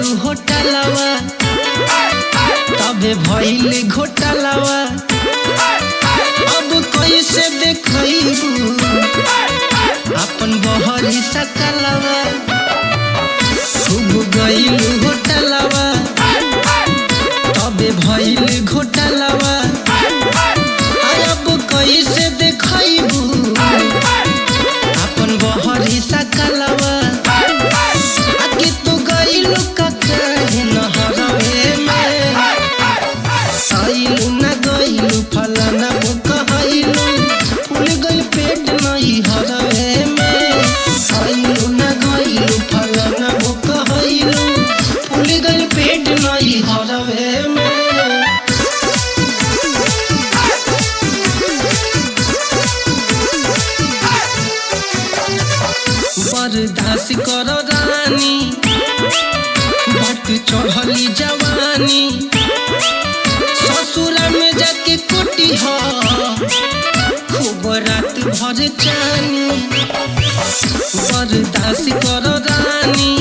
गइलू होटलवा तबे भइल घोटालवा अब कैसे देखैबू अपन बहरी सकलवा खूब गइलू होटलवा तबे भइल घोटालवा अब कैसे देखैबू अपन बहरी सकलवा आगे तो गइलू ककाहे नहरवे में आइलू ना गइलू फलाना कहैलू फूल गइल पेट नहीं हरवे में आइलू ना गइलू फलाना कहैलू फूल गइल पेट नहीं हरवे में बर्दाश्त कर रानी बट चढ़ली जवानी ससुरा में जाके कुटी हो खूब रात भर चानी बर्दाश्त कर रानी